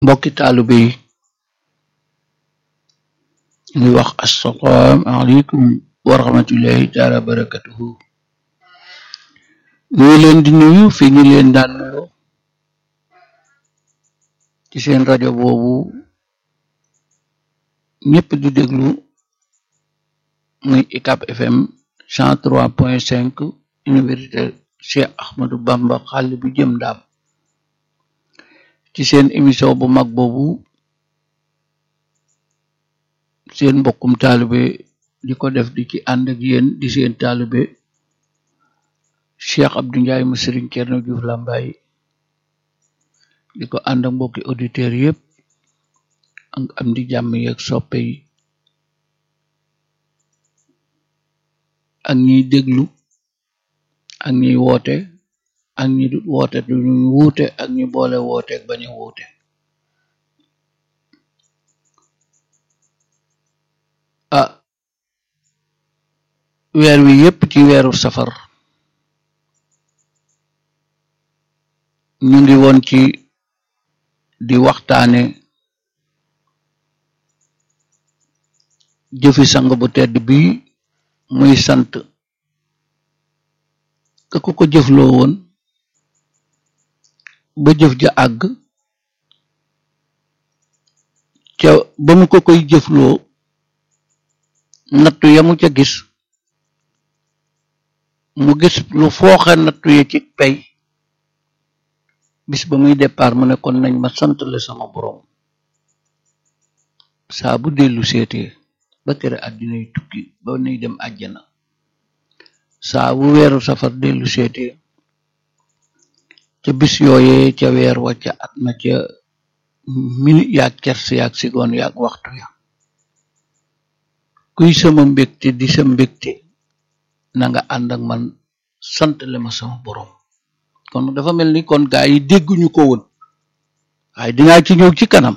mbokki taalibe yi ñu wax assalaamu aleykum wa rahmatullahi taala wa barakatuhu ñu ngi leen di nuyu fi ñu leen daan nuyoo ci seen rajo boobu ñëpp di déglu muy UCAB FM cent trois point cinq université Cheikh Ahmadou Bamba xàll bu jëm ndaam ci seen émission bu mag boobu seen mbokkum taalibe di ko def di ci ànd ak yéen di seen taalibe Cheikh Abdou Ndiaye mu Sëriñ Cerno Juuf Lambaye di ko ànd ak mbokki auditeurs yëpp ak am di jàmm yeeg soppe yi ak ñiy déglu ak ñiy woote ak ñi du woote duñu wuute ak ñi boole woote ak bañ a wuute ah weer wi yépp ci weeru safar ñu ngi woon ci di waxtaane jëfi sang bu tedd bi muy sant ka ko ko jëfloo woon ba jëf ja àgg ca ba mu ko koy jëfloo nattu ya mu ca gis mu gis lu fooxe nattu ya ci pay bis ba muy départ mu ne kon nañ ma sant le sama boroom saa bu dellu seetee ba tere àddinay tukki ba nuy dem àjjana saa bu weeru safar dellu seetee ca bis yooyee ca weer wa ca at ma ca minute yaag kers yaag sigoon yaag waxtu ya kuy sama mbégte di sa mbégte na nga ànd ak man sant le ma sama boroom kon dafa mel ni kon gaa yi dégguñu ko woon waaye dinaa ci ñëw ci kanam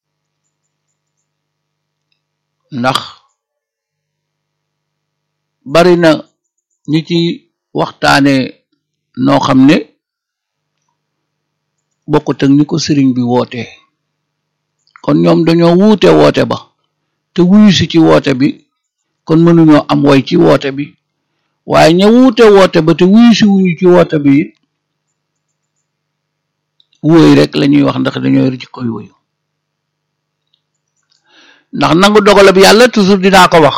ndax bari na ñi ci waxtaane noo xam ne bokkut ak ni ko sëriñ bi woote kon ñoom dañoo wuute woote ba te wuyu si ci woote bi kon mënuñoo am woy ci woote bi waaye ña wuute woote ba te wuyu si wuñu ci woote bi it wóoy rek lañuy wax ndax dañoo yor ci koy woyu ndax nangu dogalab yàlla toujours dinaa ko wax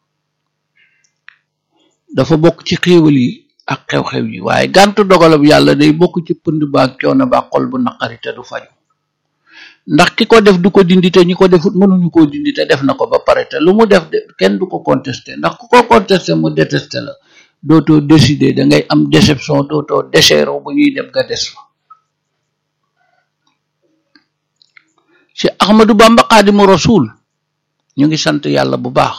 dafa bokk ci xéewal yi ak xew-xew yi waaye gàntu dogalab yàlla day bokk ci pënd baak coono ba xol bu naqari te du faju ndax ki ko def du ko dindi te ñi ko defut mënuñu koo dindi te def na ko ba pare te lu mu def de kenn du ko contesté ndax ku ko contesté mu détesté la dootoo décider da ngay am déception dootoo déchero bu ñuy dem nga des fa ci Ahmadou Bamba Xaadimu Rasuul ñu ngi sant yàlla bu baax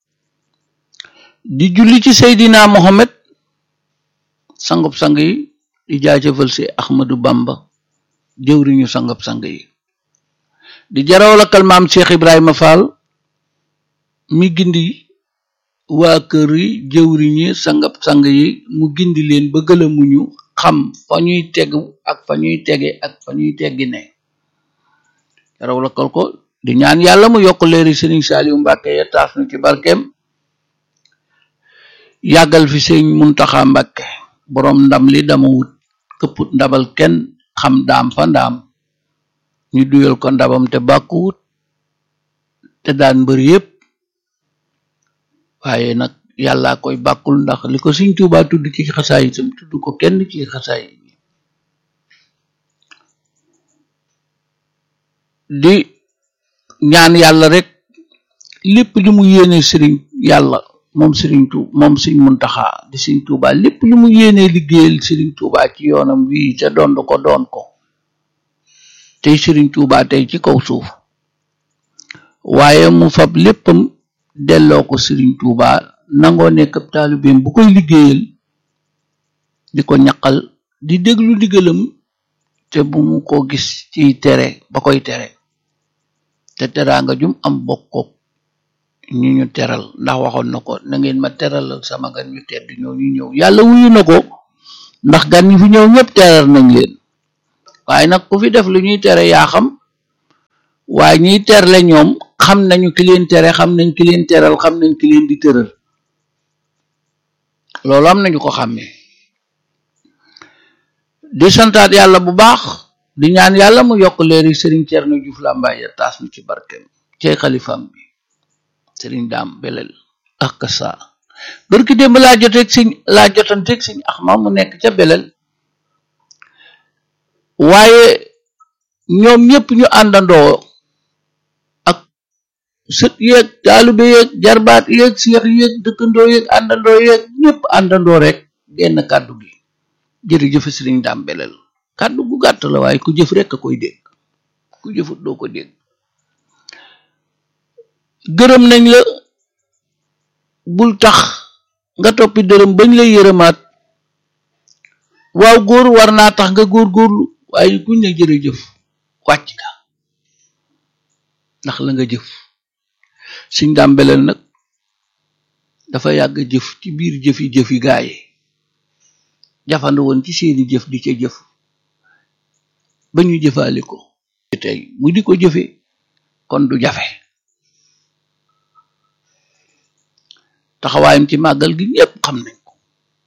di julli ci Seydina Mohamed sangub sang yi di jaajëfal si Ahmadou Bamba jëwriñu sangub sang yi di jarawlakal maam Cheikh Ibrahima Fall mi gindi waa kër yi jëwriñi sangub sang yi mu gindi leen ba gëlamuñu xam fa ñuy tegu ak fa ñuy tege ak fa ñuy teggi ne jarawlakal ko di ñaan yàlla mu yokk leeri Sëriñ Saaliw Mbàkke ya taas nu ci barkeem yàggal fi sëñ Muntaxa Mbàkke boroom ndam li dama wut këpput ndabal kenn xam daam fa ndaam ñu duyal ko ndabam te bàkkuwut te daan mbër yépp waaye nag yàlla koy bàkkul ndax li ko Sëriñ Tuubaa tudd ci xasaay itam tudd ko kenn ci xasaay di ñaan yàlla rek lépp lu mu yéene sëriñ yàlla moom sëriñ tu moom sëriñ Muntaxa di sëriñ Tuubaa lépp lu mu yéene liggéeyal sëriñ Tuubaa ci yoonam wii te doon ko doon ko tey sëriñ Tuubaa tey ci kaw suuf waaye mu fab léppam delloo ko sëriñ Tuubaa nangoo nekk ab taalibeem bu koy liggéeyal di ko ñaqal di déglu ndigalam te bu mu ko gis ciy tere ba koy tere te teraanga jum am bokkook ñu ñu teral ndax waxoon na ko na ngeen ma teralal sama gan ñu tedd ñoo ñu ñëw yàlla wuyu na ko ndax gan ñi fi ñëw ñëpp teral nañ leen waaye nag ku fi def lu ñuy tere yaa xam waaye ñiy terle ñoom xam nañu ki leen tere xam nañ ki leen teral xam nañ ki leen di tëral loolu am nañu ko xàmmee di santaat yàlla bu baax di ñaan yàlla mu yokk leeri sëriñ Cerno Juuf Làmbaay ya taas nu ci barkeem cey xalifam bi sëriñ daam belel ak sa barki démb laa joteeg siñ laa jotanteeg siñ axma mu nekk ca belel waaye ñoom ñëpp ñu àndandoo ak sët yeeg taalube yeeg jarbaat yeeg seex yeeg dëkkandoo yeeg àndandoo yeeg ñëpp àndandoo rek genn kàddu gi jërëjëf sëriñ daam belel kàddu gu gàtt la waaye ku jëf rek a koy dégg ku jëfut doo ko dégg gërëm nañ la bul tax nga toppi dërëm bañ lay yërëmaat waaw góor war naa tax nga góorgóorlu waaye kuñ ne jërëjëf wàcc nga ndax la nga jëf siñ daam belel nag dafa yàgg jëf ci biir jëfi jëfi gaaye jafandu woon ci seeni jëf di ca jëf ba ñu jëfaale ko tey mu di ko jëfe kon du jafe taxawaayam ci màggal gi ñépp xam nañ ko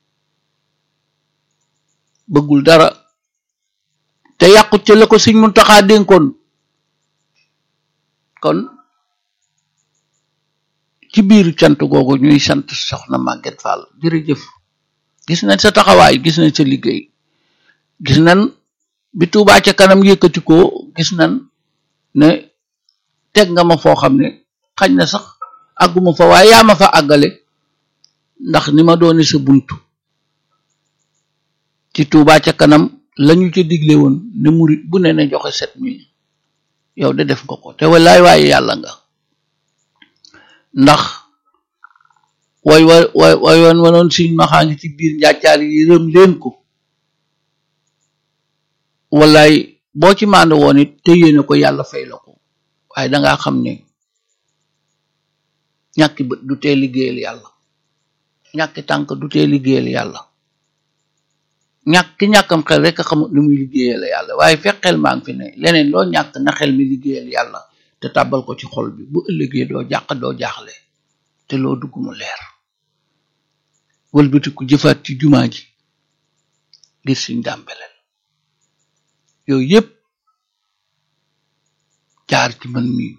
bëggul dara te yàqut ca la ko Sëñ Muntaxa dénkoon kon ci biir cant googu ñuy sant soxna Maguette Fall jërëjëf gis nañ sa taxawaay gis nañ sa liggéey gis nañ bi Tuubaa ca kanam yëkkati ko gis nañ ne teg nga ma foo xam ne xañ na sax àgguma fa waaye yaa ma fa àggale ndax ni ma doone sa buntu ci Tuubaa ca kanam lañu ca digle woon ne murit bu ne ne joxe sept mille yow de def nga ko te wallaay waaye yàlla nga ndax way wa way way wan wanoon siñ maxaa ngi ci biir njàccaar yi rëm leen ko wallaay boo ci mànd woon it te yéene ko yàlla fay la ko waaye dangaa xam ne ñàkki bët du tee liggéeyal yàlla ñàkki tànk du tee liggéeyal yàlla ñàkk ki ñàkkam xel rek a xamut li muy liggéeyal yàlla waaye fekk xel maa ngi fi ne leneen loo ñàkk na xel mi liggéeyal yàlla te tàbbal ko ci xol bi bu ëllëgee doo jàq doo jaaxle te loo dugg mu leer wëlbati ku jëfaat ci jumaa ji ngir suñ dàmbeleel yooyu yépp jaar ci man mi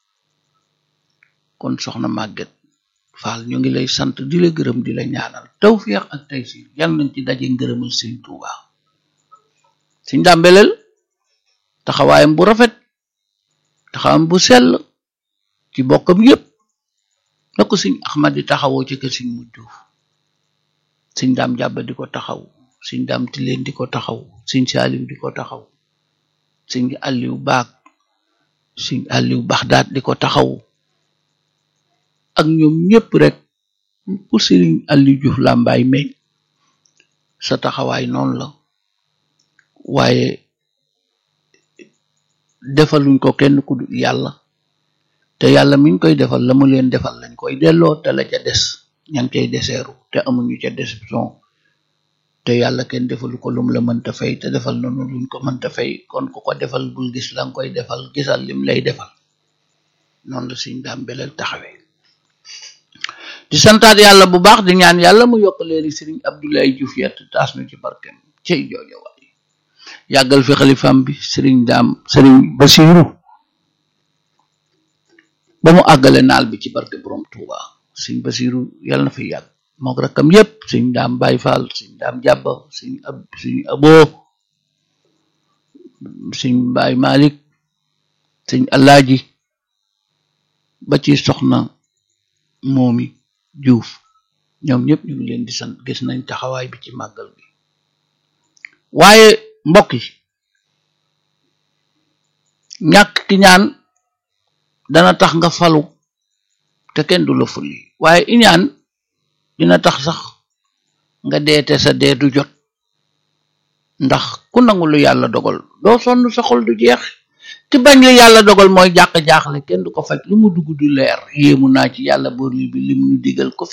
kon soxna Maguette Fall ñu ngi lay sant di la gërëm di la ñaanal tawféex ak taysiir yal nañ ci daje ngërëmal sëñ Tuuba suñ dàmbeleel taxawaayam bu rafet taxawaayam bu sell ci bokkam yépp na ko sëñ Ahmad di taxawoo ci kër sëñ Mujjuuf sëñ daam jàbba di ko taxaw sëñ daam tileen di ko taxaw sëñ Saaliw di ko taxaw sëñ Aliw Baak sëñ Aliw Baxdaat di ko taxaw ak ñoom ñëpp rek pour sëriñ Aliw Juuf Làmbaay meñ sa taxawaay noonu la waaye defaluñ ko kenn ku dul yàlla te yàlla miñ koy defal la mu leen defal lañ koy delloo te la ca des ña ngi cay deseeru te amuñu ca déception te yàlla kenn defalu ko lum la mënta fay te defal noonu luñ ko mënta fay kon ku ko defal bul gis la nga koy defal gisal lim lay defal noonu la suñ daam beleel taxawee di santaat yàlla bu baax di ñaan yàlla mu yokk leeri sëriñ Abdoulaye Diouf yett taas nu ci barkem cey joojo waay yàggal fi xalifam bi sëriñ daam sëriñ Basiiru ba mu àggale naal bi ci barke borom Tuuba sëriñ Basiiru yàlla na fi yàgg mook rakkam yépp sëriñ daam Baay Faal sëriñ daam jàbba sëriñ ab sëriñ aboo sëriñ Baay Malik sëriñ Alaaji ba ci soxna moomi Juuf ñoom ñëpp ñu ngi leen di sant gis nañ taxawaay bi ci màggal bi waaye mbokk yi ñàkk ki ñaan dana tax nga falu te kenn du la fulli waaye iñaan dina tax sax nga deete sa dee du jot ndax ku nangu lu yàlla dogal doo sonn sa xol du jeex te bañ la yàlla dogal mooy jàq jaaxle kenn du ko faj lu mu dugg du leer yéemu naa ci yàlla boor li bi lim ñu digal ko